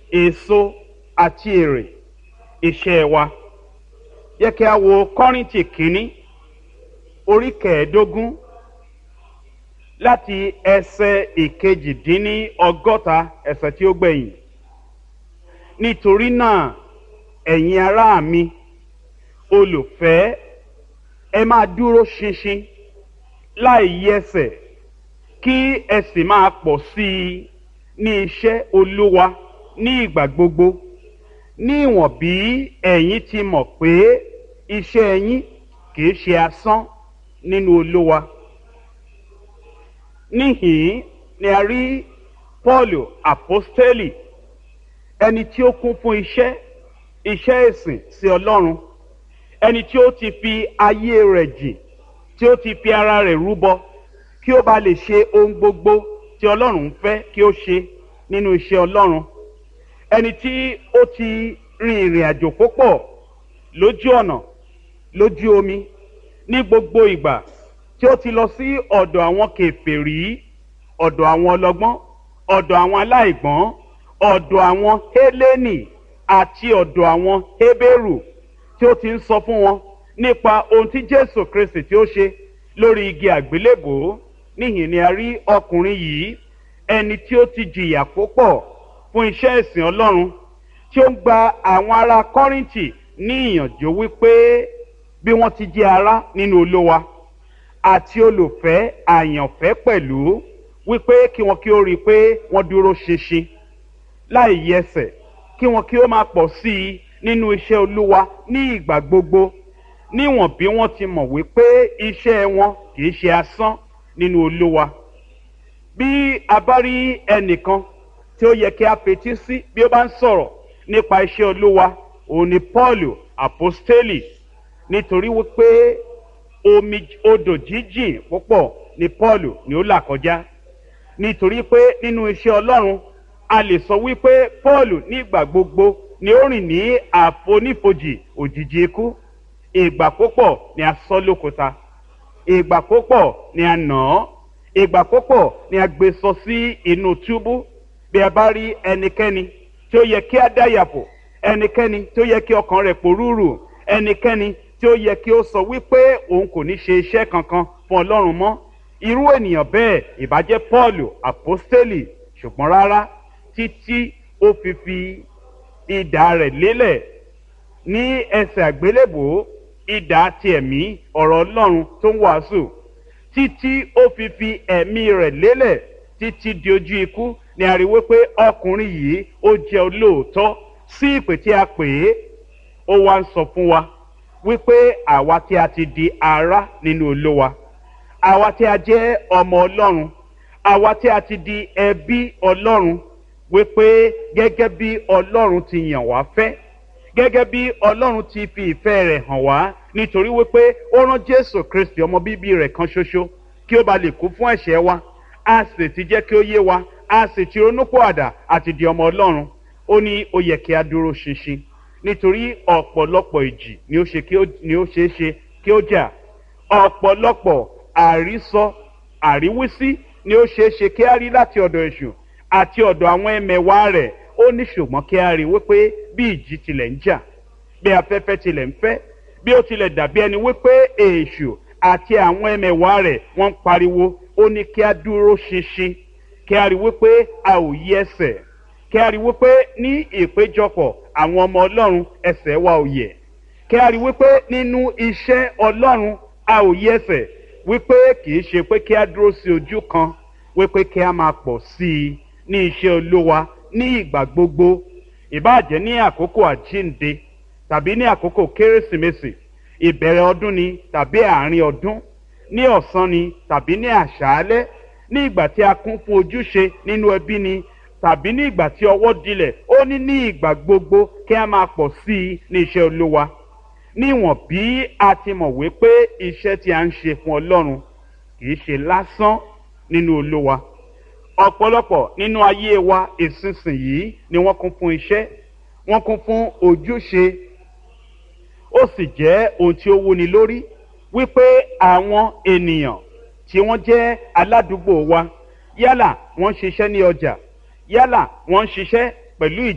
èso àti èrè iṣẹ́ wa yẹ kí a wo kọ́rìntì kínní orí kẹẹ̀ẹ́dógún láti ẹsẹ̀ ìkejìdínní ọgọ́ta ẹsẹ̀ tí ó gbẹ̀yìn nítorí náà ẹ̀yin ará mi olùfẹ́ ẹ máa dúró ṣinṣin láì yẹsẹ̀ kí ẹ sì máa pọ̀ sí i ní iṣẹ́ olúwa ní ìgbà gbogbo ní ìwọ̀n bí ẹ̀yin ti mọ̀ pé iṣẹ́ yín kìí ṣe asán nínú olúwa níhìn ni a rí pọ́ọ̀lù àpọ́stélì ẹni tí ó kún fún iṣẹ́ iṣẹ́ ìsìn sí ọlọ́run ẹni tí ó ti fi ayé rẹ̀ jìn tí ó ti fi ara rẹ̀ rúbọ kí ó bá lè ṣe ohun gbogbo tí ọlọ́run ń fẹ́ kí ó ṣe nínú iṣẹ́ ọlọ́run ẹni tí ó ti rin ìrìn àjò púpọ̀ lójú ọ̀nà lójú omi ní gbogbo ìgbà tí ó ti lọ sí ọ̀dọ̀ àwọn kèfèrí ọ̀dọ̀ àwọn ọlọ́gbọ́n ọ̀dọ̀ àwọn aláìgbọ́n ọ̀dọ̀ àwọn hélénì àti ọ̀dọ̀ àwọn hébérù tí ó ti ń sọ fún wọn nípa ohun tí jésù kristi tí ó ṣe lórí igi àgbélébòó níhìn ni a rí ọkùnrin yìí ẹni tí ó ti jìyà púpọ̀ fún iṣẹ́ ìsìn ọlọ́run tí ó ń gba àwọn ará kọ́rìntì ní ìyànjú wípé bí wọ́n ti jẹ́ ará nínú olówa àti olùfẹ́ àyànfẹ́ pẹ̀lú wípé kí wọn kí ó rí i pé wọ́n dúró ṣinṣin láì yẹsẹ̀ kí wọn kí ó máa pọ̀ sí i nínú iṣẹ́ olúwa ní ìgbà gbogbo níwọ̀n bí wọ́n ti mọ̀ wípé iṣẹ́ wọn kì í ṣe asán nínú olúwa bí a bá rí ẹnìkan tí ó yẹ kí a fetí sí bí ó bá ń sọ̀rọ̀ nípa iṣẹ́ olúwa òun ni paul apostoli nítorí wípé omi odò jíjìn púpọ̀ ni paul ni ó là kọjá nítorí pé nínú iṣẹ́ ọlọ́run a lè sọ wípé paul nígbà gbogbo ni ó rìn ní àfonífojì òjijì ikú ìgbà púpọ̀ ni a sọ lókúta ìgbà púpọ̀ ni a nà án ìgbà púpọ̀ ni a gbé sọ sí inú túbú bí a bá rí ẹnikẹ́ni tí ó yẹ kí a dáyàpọ̀ ẹnikẹ́ni tí ó yẹ kí ọkàn rẹ̀ pòrúurù ẹnikẹ́ni tí ó yẹ kí ó sọ wípé òun kò ní ṣe iṣẹ́ kankan fún ọlọ́run mọ́ irú ènìyàn bẹ́ẹ̀ ìbàjẹ́ paul apostoli ṣùgbọ́n rárá títí ó fi fi ìdá rẹ̀ lélẹ̀ ní ẹsẹ̀ àgbélébòó ìdá ti ẹ̀mí ọ̀rọ̀ ọlọ́run tó ń wàásù títí ó fi fi ẹ̀mí rẹ̀ lélẹ̀ títí di ojú ikú ni a rí wípé ọkùnrin yìí ó jẹ́ olóòótọ́ sí ìpè tí a pè é ó wá ń sọ fún wa wípé àwa tí a ti di ara nínú olówa àwa tí a jẹ́ ọmọ ọlọ́run àwa tí a ti di ẹbí ọlọ́run wípé gẹ́gẹ́ bí ọlọ́run ti yàn wá fẹ́ gẹ́gẹ́ bí ọlọ́run ti fi ìfẹ́ rẹ̀ hàn wá nítorí wípé ó rán jésù kristi ọmọ bíbí rẹ̀ kan ṣoṣo kí ó ba lè kú fún ẹ̀ṣẹ̀ wa a sì ti jẹ́ kí ó yé wa a sì ti ronúpọ̀ àdá àti di ọmọ ọlọ́run ó ní ó yẹ kí a dúró ṣinṣin nítorí ọ̀pọ̀lọpọ̀ ìjì ni ó ṣe ni ó ṣeé ṣe kí ó jà ọ̀pọ̀lọpọ̀ àrísọ àríwísí ni ó ṣeé ṣe kí a rí láti ọ̀dọ̀ èṣù àti ọ̀dọ̀ àwọn ẹmẹ̀wá rẹ̀ ó ní ṣùgbọ́n kí a rí wípé bí ìjì tilẹ̀ ń jà bí afẹ́fẹ́ tilẹ̀ ń fẹ́ bí ó tilẹ̀ dàbí ẹni wípé èṣù àti àwọn ẹmẹ̀wá rẹ̀ wọ́n ń pariwo ó ní kí a dúró ṣinṣin kí a rí wípé a ò yí ẹsẹ̀ kí a rí wípé ní ìpéjọpọ̀ àwọn ọmọ ọlọ́run ẹsẹ̀ wa ò yẹ̀ kí a rí wípé nínú iṣẹ́ ọlọ́run a ò yí ẹsẹ̀ wípé kì í ṣe pé kí a dúró sí ojú kan wípé kí a máa pọ̀ sí i ní iṣẹ́ olówa ní ìgbà gbogbo ìbáàjẹ́ ní àkókò àjínde tàbí ní àkókò kérésìmesì ìbẹ̀rẹ̀ ọdún ni tàbí àárín ọdún ní ọ̀sán ni tàbí ní àṣálẹ́ ní ìgbà tí a kún fún ojúṣe nínú ẹbí ni tàbí ní ìgbà tí ọwọ́ dilẹ̀ ó ní ní ìgbà gbogbo kí a máa pọ̀ sí i ní iṣẹ́ olówa níwọ̀n bí a ti mọ̀ wípé iṣẹ́ tí a ń ṣe fún ọlọ́run kì í ṣe lásán nínú olówa ọ̀pọ̀lọpọ̀ nínú ayé wa ìsinsìnyí ni wọ́n kún fún iṣẹ́ wọ́n kún fún ojúṣe ó sì jẹ́ ohun tí ó wúni lórí wípé àwọn ènìyàn tí wọ́n jẹ́ aládùúgbò wa yálà wọ́n ń ṣiṣẹ́ ní ọjà yálà wọ́n ń ṣiṣẹ́ pẹ̀lú ìjọba.